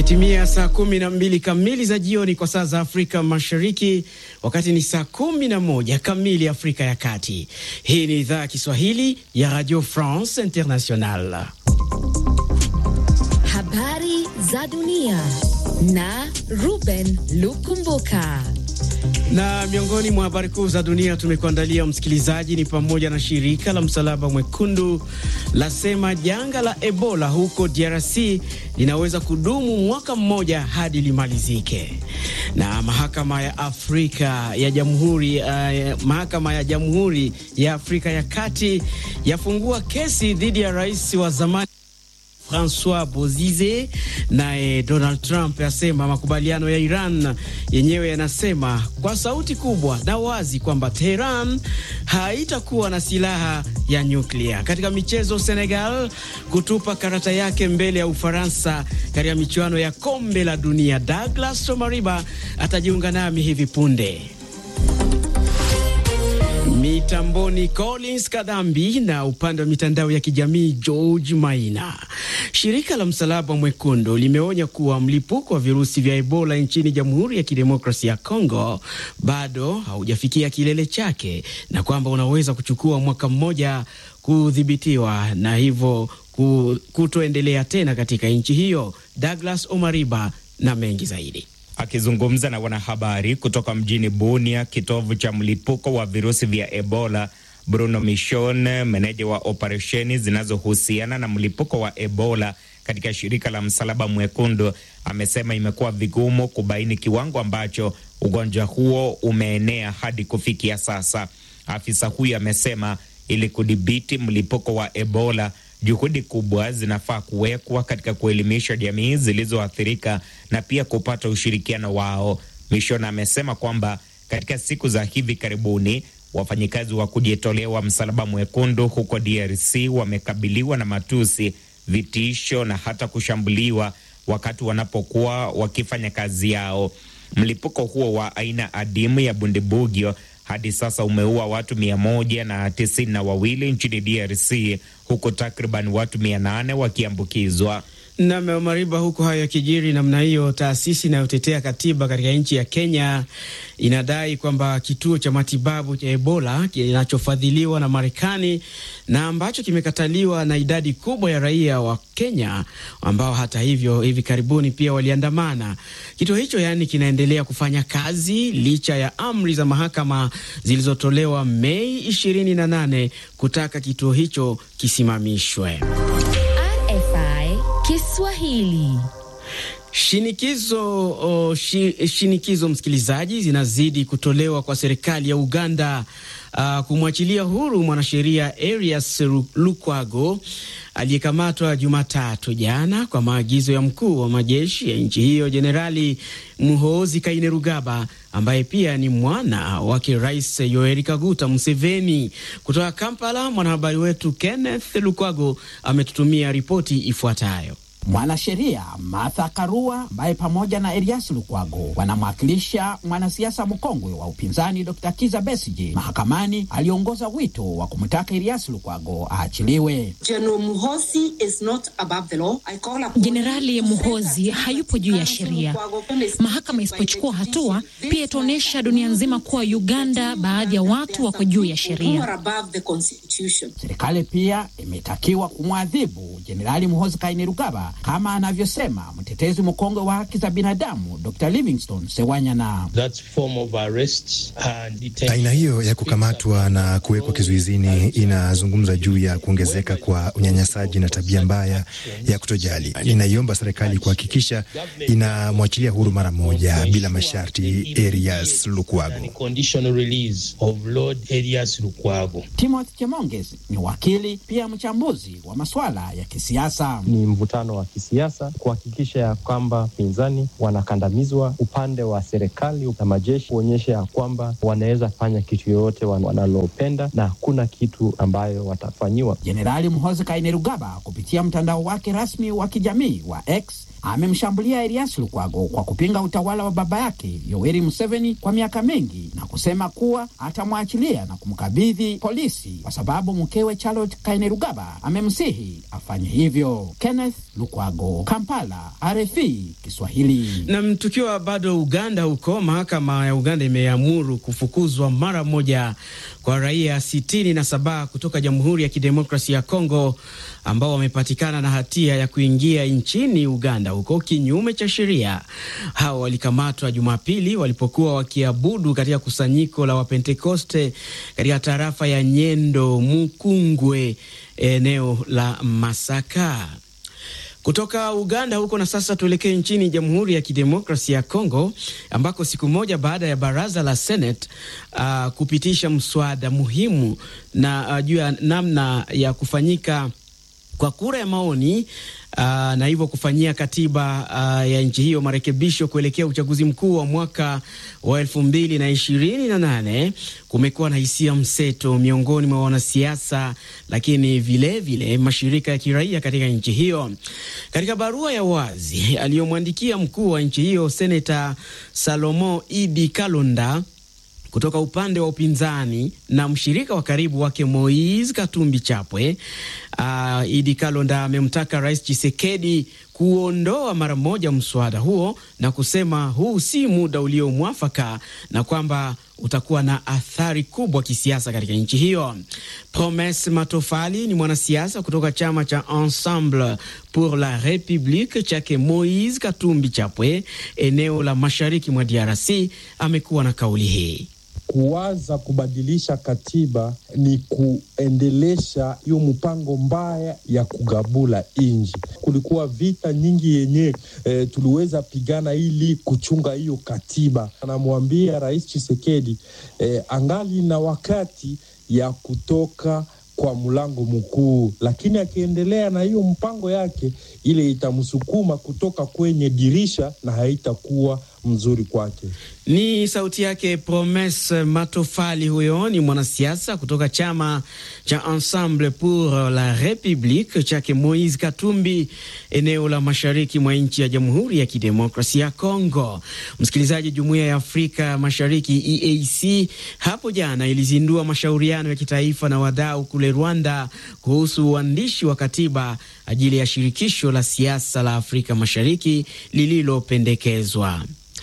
Imetimia saa kumi na mbili kamili za jioni kwa saa za Afrika Mashariki, wakati ni saa kumi na moja kamili Afrika ya Kati. Hii ni idhaa ya Kiswahili ya Radio France International. Habari za dunia na Ruben Lukumbuka. Na miongoni mwa habari kuu za dunia tumekuandalia msikilizaji, ni pamoja na shirika la Msalaba Mwekundu lasema janga la Ebola huko DRC linaweza kudumu mwaka mmoja hadi limalizike, na mahakama ya Afrika ya Jamhuri uh, mahakama ya Jamhuri ya Afrika ya Kati yafungua kesi dhidi ya rais wa zamani Francois Bozize. Naye Donald Trump asema makubaliano ya Iran yenyewe yanasema kwa sauti kubwa na wazi kwamba Teheran haitakuwa na silaha ya nyuklia. Katika michezo, Senegal kutupa karata yake mbele ya Ufaransa katika michuano ya kombe la dunia. Douglas Omariba atajiunga nami hivi punde. Mitamboni Collins Kadhambi na upande wa mitandao ya kijamii George Maina. Shirika la Msalaba Mwekundu limeonya kuwa mlipuko wa virusi vya Ebola nchini Jamhuri ya Kidemokrasia ya Kongo bado haujafikia kilele chake na kwamba unaweza kuchukua mwaka mmoja kudhibitiwa na hivyo kutoendelea tena katika nchi hiyo. Douglas Omariba na mengi zaidi. Akizungumza na wanahabari kutoka mjini Bunia, kitovu cha mlipuko wa virusi vya Ebola, Bruno Michon, meneja wa operesheni zinazohusiana na mlipuko wa Ebola katika shirika la Msalaba Mwekundu, amesema imekuwa vigumu kubaini kiwango ambacho ugonjwa huo umeenea hadi kufikia sasa. Afisa huyo amesema ili kudhibiti mlipuko wa Ebola juhudi kubwa zinafaa kuwekwa katika kuelimisha jamii zilizoathirika na pia kupata ushirikiano wao. Mishona amesema kwamba katika siku za hivi karibuni wafanyikazi wa kujitolea wa Msalaba Mwekundu huko DRC wamekabiliwa na matusi, vitisho na hata kushambuliwa wakati wanapokuwa wakifanya kazi yao. Mlipuko huo wa aina adimu ya bundibugyo hadi sasa umeua watu mia moja na tisini na wawili nchini DRC huku takriban watu mia nane wakiambukizwa. Nam Mariba, huku hayo yakijiri namna hiyo, taasisi inayotetea katiba katika nchi ya Kenya inadai kwamba kituo cha matibabu cha Ebola kinachofadhiliwa na Marekani na ambacho kimekataliwa na idadi kubwa ya raia wa Kenya ambao hata hivyo hivi karibuni pia waliandamana. Kituo hicho yaani kinaendelea kufanya kazi licha ya amri za mahakama zilizotolewa Mei 28 kutaka kituo hicho kisimamishwe. RFI Kiswahili. Shinikizo oh, shi, shinikizo msikilizaji, zinazidi kutolewa kwa serikali ya Uganda uh, kumwachilia huru mwanasheria Erias Lukwago aliyekamatwa Jumatatu jana kwa maagizo ya mkuu wa majeshi ya nchi hiyo Jenerali Muhoozi Kainerugaba ambaye pia ni mwana wake Rais Yoweri Kaguta Museveni. Kutoka Kampala, mwanahabari wetu Kenneth Lukwago ametutumia ripoti ifuatayo. Mwanasheria Martha Karua ambaye pamoja na Erias Lukwago wanamwakilisha mwanasiasa mkongwe wa upinzani Dr. Kiza Besije mahakamani aliongoza wito wa kumtaka Erias Lukwago aachiliwe. Jenerali Muhozi hayupo juu ya sheria. Mahakama isipochukua hatua, pia itaonyesha dunia nzima kuwa Uganda baadhi ya watu wako juu ya sheria. Serikali pia imetakiwa kumwadhibu Jenerali Muhozi Kainerugaba kama anavyosema mtetezi mkongwe wa haki za binadamu Dr. Livingstone Sewanyana. Aina hiyo ya kukamatwa na kuwekwa kizuizini inazungumza juu ya kuongezeka kwa unyanyasaji na tabia mbaya ya kutojali. Ninaiomba serikali kuhakikisha inamwachilia huru mara moja bila masharti Erias Lukwago. Timothy Chemonges ni wakili pia mchambuzi wa masuala ya kisiasa. Ni mvutano wa kisiasa kuhakikisha ya kwamba pinzani wanakandamizwa, upande wa serikali na majeshi kuonyesha ya kwamba wanaweza fanya kitu yoyote wanalopenda na hakuna kitu ambayo watafanyiwa. Jenerali Muhoozi Kainerugaba kupitia mtandao wake rasmi wa kijamii wa X amemshambulia Erias Lukwago kwa kupinga utawala wa baba yake Yoweri Museveni kwa miaka mingi na kusema kuwa atamwachilia na kumkabidhi polisi kwa sababu mkewe Charlotte Kainerugaba amemsihi afanye hivyo. Kenneth Lukwago, Kampala, RFI Kiswahili. Na tukiwa bado Uganda, huko mahakama ya Uganda imeamuru kufukuzwa mara moja kwa raia sitini na saba kutoka Jamhuri ya Kidemokrasia ya Kongo ambao wamepatikana na hatia ya kuingia nchini Uganda huko kinyume cha sheria. Hao walikamatwa Jumapili walipokuwa wakiabudu katika kusanyiko la Wapentekoste katika tarafa ya Nyendo Mukungwe, eneo la Masaka. Kutoka Uganda huko na sasa tuelekee nchini Jamhuri ya Kidemokrasia ya Kongo ambako siku moja baada ya baraza la Senate uh, kupitisha mswada muhimu na uh, juu ya namna ya kufanyika kwa kura ya maoni uh, na hivyo kufanyia katiba uh, ya nchi hiyo marekebisho kuelekea uchaguzi mkuu wa mwaka wa elfu mbili na ishirini na nane kumekuwa na hisia mseto miongoni mwa wanasiasa, lakini vilevile vile mashirika ya kiraia katika nchi hiyo. Katika barua ya wazi aliyomwandikia mkuu wa nchi hiyo Seneta Salomo Idi Kalonda kutoka upande wa upinzani na mshirika wa karibu wake Moise Katumbi Chapwe, uh, Idi Kalonda amemtaka Rais Chisekedi kuondoa mara moja mswada huo na kusema huu si muda uliomwafaka na kwamba utakuwa na athari kubwa kisiasa katika nchi hiyo. Promes Matofali ni mwanasiasa kutoka chama cha Ensemble pour la Republique chake Moise Katumbi Chapwe, eneo la mashariki mwa DRC, amekuwa na kauli hii. Kuwaza kubadilisha katiba ni kuendelesha hiyo mpango mbaya ya kugabula inji. Kulikuwa vita nyingi yenye e, tuliweza pigana ili kuchunga hiyo katiba. Anamwambia Rais Chisekedi e, angali na wakati ya kutoka kwa mlango mkuu, lakini akiendelea na hiyo mpango yake ile itamsukuma kutoka kwenye dirisha na haitakuwa mzuri kwake. Ni sauti yake Promes Matofali. Huyo ni mwanasiasa kutoka chama cha Ensemble pour la Republique chake Moise Katumbi, eneo la mashariki mwa nchi ya Jamhuri ya Kidemokrasia ya Kongo. Msikilizaji, Jumuiya ya Afrika Mashariki EAC hapo jana ilizindua mashauriano ya kitaifa na wadau kule Rwanda kuhusu uandishi wa katiba ajili ya shirikisho la siasa la Afrika Mashariki lililopendekezwa.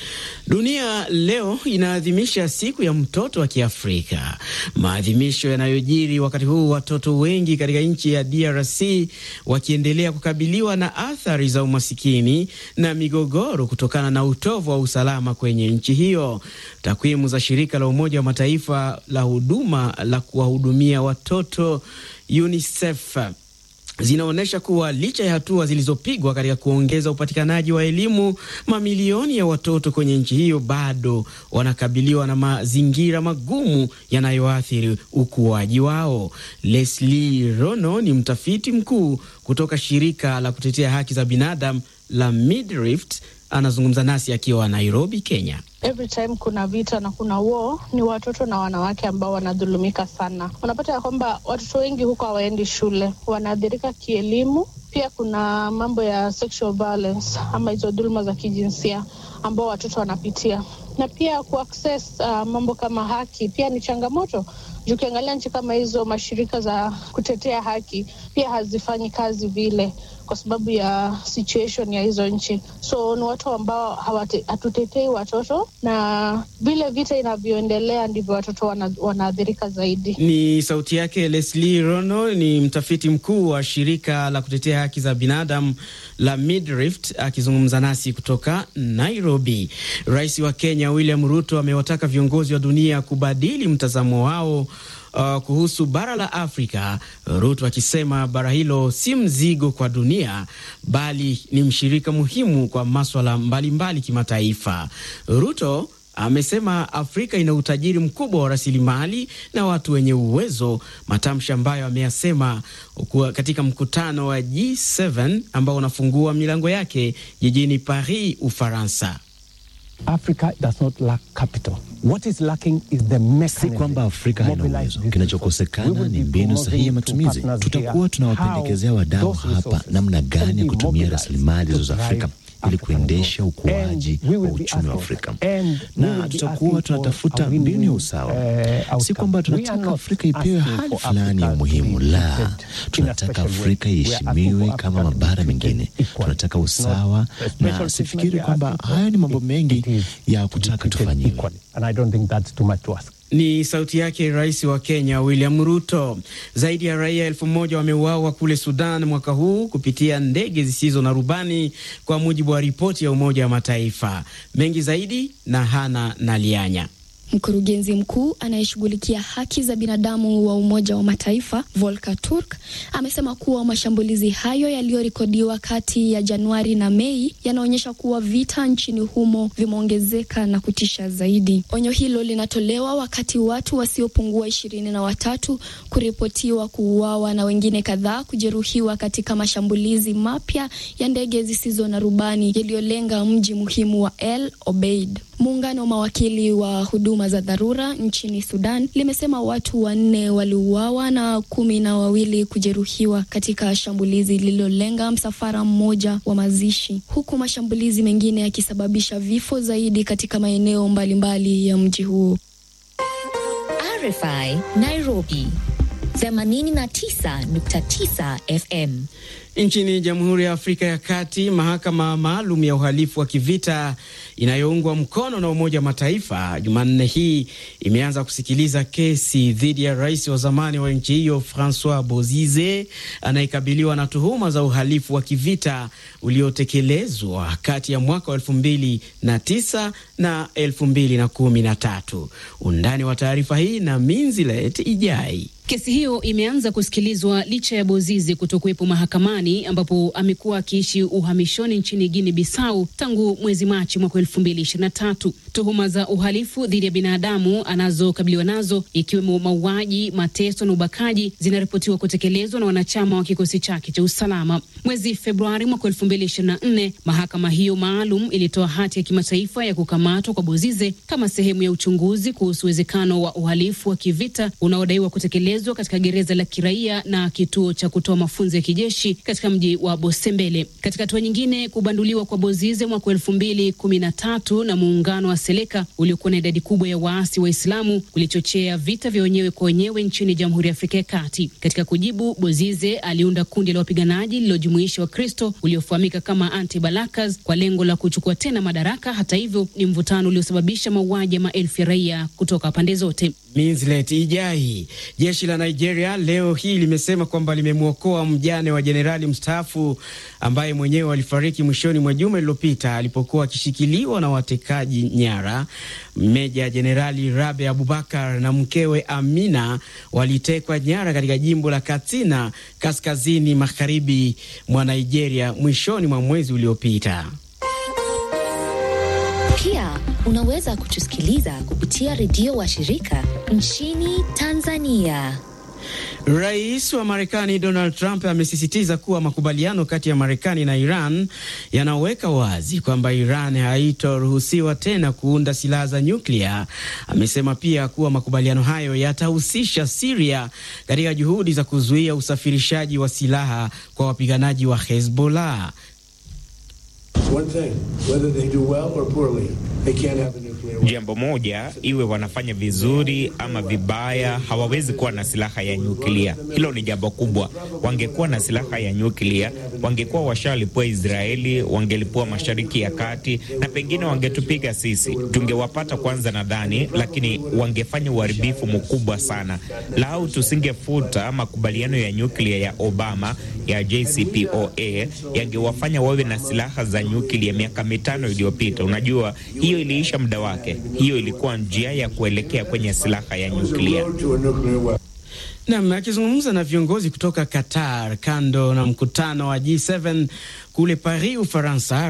Dunia leo inaadhimisha siku ya mtoto wa Kiafrika, maadhimisho yanayojiri wakati huu watoto wengi katika nchi ya DRC wakiendelea kukabiliwa na athari za umasikini na migogoro kutokana na utovu wa usalama kwenye nchi hiyo. Takwimu za shirika la Umoja wa Mataifa la huduma la kuwahudumia watoto UNICEF zinaonyesha kuwa licha ya hatua zilizopigwa katika kuongeza upatikanaji wa elimu, mamilioni ya watoto kwenye nchi hiyo bado wanakabiliwa na mazingira magumu yanayoathiri ukuaji wao. Leslie Rono ni mtafiti mkuu kutoka shirika la kutetea haki za binadamu la Midrift, anazungumza nasi akiwa Nairobi, Kenya. Every time kuna vita na kuna war, ni watoto na wanawake ambao wanadhulumika sana. Unapata ya kwamba watoto wengi huko hawaendi shule, wanaathirika kielimu. Pia kuna mambo ya sexual violence ama hizo dhuluma za kijinsia ambao watoto wanapitia, na pia kuaccess uh, mambo kama haki pia ni changamoto juu ukiangalia nchi kama hizo, mashirika za kutetea haki pia hazifanyi kazi vile kwa sababu ya situation ya hizo nchi. So ni watu ambao hatutetei watoto, na vile vita inavyoendelea ndivyo watoto wana, wanaathirika zaidi. Ni sauti yake Leslie Rono, ni mtafiti mkuu wa shirika la kutetea haki za binadamu la Midrift akizungumza nasi kutoka Nairobi. Rais wa Kenya William Ruto amewataka viongozi wa dunia kubadili mtazamo wao Uh, kuhusu bara la Afrika, Ruto akisema bara hilo si mzigo kwa dunia bali ni mshirika muhimu kwa maswala mbalimbali kimataifa. Ruto amesema Afrika ina utajiri mkubwa wa rasilimali na watu wenye uwezo, matamshi ambayo ameyasema katika mkutano wa G7 ambao unafungua milango yake jijini Paris, Ufaransa. Africa does not lack capital. What is lacking is the mechanism. Si kwamba Afrika haina uwezo, kinachokosekana ni mbinu sahihi ya matumizi. Tutakuwa tunawapendekezea wadau hapa namna gani ya kutumia rasilimali hizo za Afrika ili kuendesha ukuaji wa uchumi wa Afrika, na tutakuwa tunatafuta mbinu ya usawa. Si kwamba tunataka Afrika ipewe hali fulani ya umuhimu, la, tunataka Afrika iheshimiwe kama mabara mengine. Tunataka usawa, na sifikiri kwamba hayo ni mambo mengi ya kutaka tufanyiwe. Ni sauti yake Rais wa Kenya William Ruto. Zaidi ya raia elfu moja wameuawa kule Sudan mwaka huu kupitia ndege zisizo na rubani, kwa mujibu wa ripoti ya Umoja wa Mataifa. Mengi zaidi na Hana Nalianya. Mkurugenzi mkuu anayeshughulikia haki za binadamu wa Umoja wa Mataifa Volker Turk amesema kuwa mashambulizi hayo yaliyorekodiwa kati ya Januari na Mei yanaonyesha kuwa vita nchini humo vimeongezeka na kutisha zaidi. Onyo hilo linatolewa wakati watu wasiopungua ishirini na watatu kuripotiwa kuuawa na wengine kadhaa kujeruhiwa katika mashambulizi mapya ya ndege zisizo na rubani yaliyolenga mji muhimu wa El Obeid. Muungano wa mawakili wa huduma za dharura nchini Sudan limesema watu wanne waliuawa na kumi na wawili kujeruhiwa katika shambulizi lililolenga msafara mmoja wa mazishi, huku mashambulizi mengine yakisababisha vifo zaidi katika maeneo mbalimbali ya mji huo. RFI Nairobi 89.9 FM. Nchini Jamhuri ya Afrika ya Kati, mahakama maalum ya uhalifu wa kivita inayoungwa mkono na Umoja wa Mataifa Jumanne hii imeanza kusikiliza kesi dhidi ya rais wa zamani wa nchi hiyo Francois Bozize anayekabiliwa na tuhuma za uhalifu wa kivita uliotekelezwa kati ya mwaka wa elfu mbili na tisa na elfu mbili na kumi na tatu. Undani wa taarifa hii na Minzilet Ijai. Kesi hiyo imeanza kusikilizwa licha ya Bozizi kutokuwepo mahakamani ambapo amekuwa akiishi uhamishoni nchini Guinea Bissau tangu mwezi Machi mwaka elfu mbili ishirini na tatu. Tuhuma za uhalifu dhidi ya binadamu anazokabiliwa nazo ikiwemo mauaji, mateso na ubakaji zinaripotiwa kutekelezwa na wanachama wa kikosi chake cha usalama. Mwezi Februari mwaka elfu mbili ishirini na nne mahakama hiyo maalum ilitoa hati ya kimataifa ya kukamatwa kwa Bozize kama sehemu ya uchunguzi kuhusu uwezekano wa uhalifu wa kivita unaodaiwa kutekelezwa katika gereza la kiraia na kituo cha kutoa mafunzo ya kijeshi katika mji wa Bosembele. Katika hatua nyingine, kubanduliwa kwa Bozize mwaka elfu mbili kumi na tatu na muungano wa Seleka uliokuwa na idadi kubwa ya waasi Waislamu kulichochea vita vya wenyewe kwa wenyewe nchini Jamhuri ya Afrika ya Kati. Katika kujibu, Bozize aliunda kundi la wapiganaji lililojumuisha Wakristo uliofahamika kama Anti-Balakas kwa lengo la kuchukua tena madaraka. Hata hivyo, ni mvutano uliosababisha mauaji ya maelfu ya raia kutoka pande zote. Minslet Ijai. Jeshi la Nigeria leo hii limesema kwamba limemwokoa mjane wa jenerali mstaafu ambaye mwenyewe alifariki mwishoni mwa juma lililopita alipokuwa akishikiliwa na watekaji nyara. Meja Jenerali Rabe Abubakar na mkewe Amina walitekwa nyara katika jimbo la Katsina, kaskazini magharibi mwa Nigeria mwishoni mwa mwezi uliopita. Pia unaweza kutusikiliza kupitia redio wa shirika nchini Tanzania. Rais wa Marekani Donald Trump amesisitiza kuwa makubaliano kati ya Marekani na Iran yanaweka wazi kwamba Iran haitoruhusiwa tena kuunda silaha za nyuklia. Amesema pia kuwa makubaliano hayo yatahusisha Siria katika juhudi za kuzuia usafirishaji wa silaha kwa wapiganaji wa Hezbollah. Jambo moja, iwe wanafanya vizuri ama vibaya, hawawezi kuwa na silaha ya nyuklia. Hilo ni jambo kubwa. Wangekuwa na silaha ya nyuklia, wangekuwa washalipua Israeli, wangelipua Mashariki ya Kati na pengine wangetupiga sisi, tungewapata kwanza nadhani, lakini wangefanya uharibifu mkubwa sana. Lau tusingefuta makubaliano ya nyuklia ya Obama ya JCPOA, yangewafanya wawe na silaha za nyuklia miaka mitano iliyopita. Unajua, hiyo iliisha muda wake. Hiyo ilikuwa njia ya kuelekea kwenye silaha ya nyuklia. Nam akizungumza na viongozi kutoka Qatar kando na mkutano wa G7 kule Paris, Ufaransa.